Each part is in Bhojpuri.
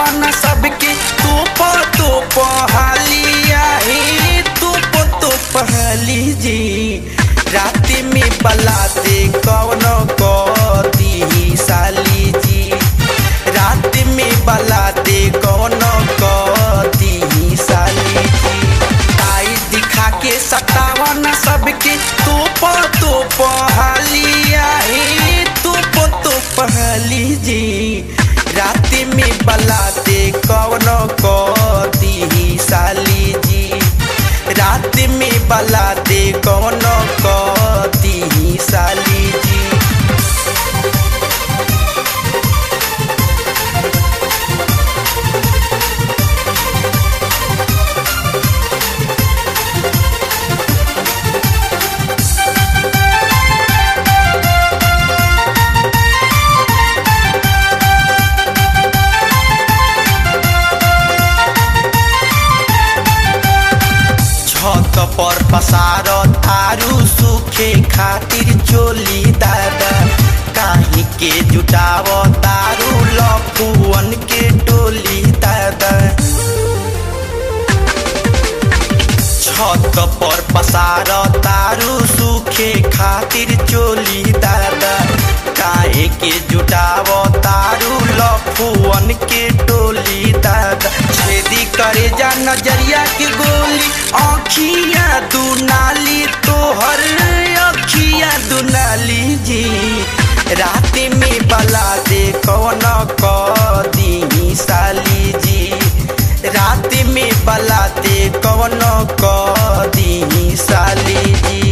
न सबके तोप तोप हालिया हे तोप तोप हाली जी रात में बलाते कौन कदी साली जी रात में बलाते कौन कदी साली जी आई दिखा के सतावन सबके तोप तोप हालिया हे तोप तोप हाली जी रात में बलाते कौन कदी साली जी रात में बलाते कौन कदी साली जी छत पर पसार थारू सूखे खातिर चोली दादा काहे के जुटाव तारू लफुअन के टोली दादा छत पर पसार तारू सूखे खातिर चोली दादा काहे के जुटाव तारू लफुअन के टोली दादा छेदी करे जा नजरिया के गोली आँखिया दुनाली तोहर अखिया दुनाली जी रात में बला दे कौन कदी साली जी रात में बला दे कौन कदी साली जी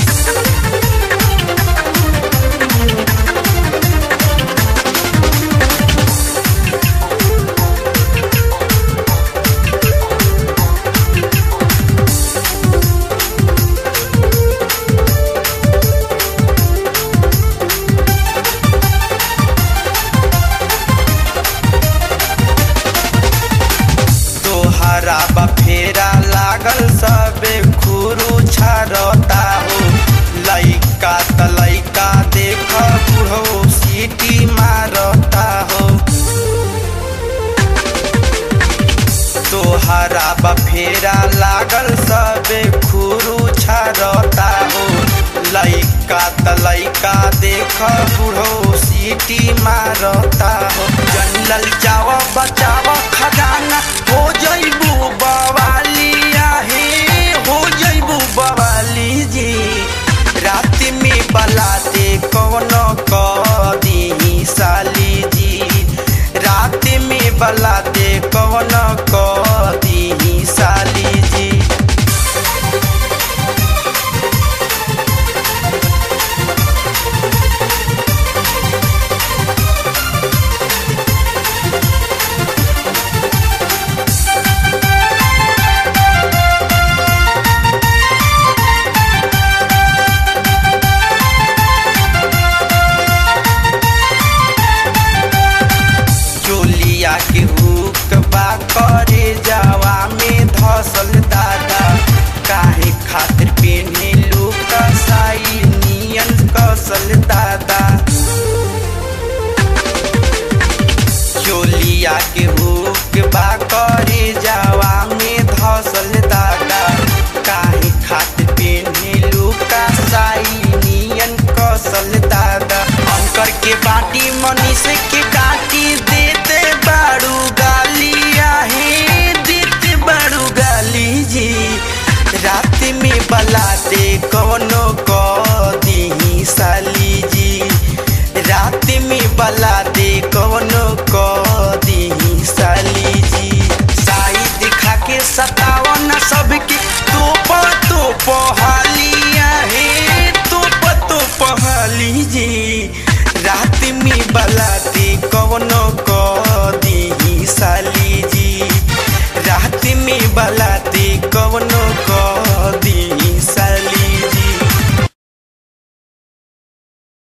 तोहरा बफेरा लागल सबे खुरू छरता हो लइका त लइका देख बुढ़ो सीटी मारता हो तोहरा बफेरा लागल सबे खुरू छरता हो लइका त लइका देख बुढ़ो सीटी मारता हो जंगल जाव बचाव खजाना हो जइबू बवालिया हे हो जइबू बवाली जी रात में बलाते कौन कदी साली जी रात में बलाते कौन कदी साली जी चोलिया के हुक बा करे जावा में धसल दादा काहे खातिर पेने लोग साई नियन कसल दादा चोलिया के हुक बा करे जावा में धसल दादा काहे खातिर पेने लोग साई नियन कसल दादा अंकर के बाटी मनीष के काटी देते बाड़ू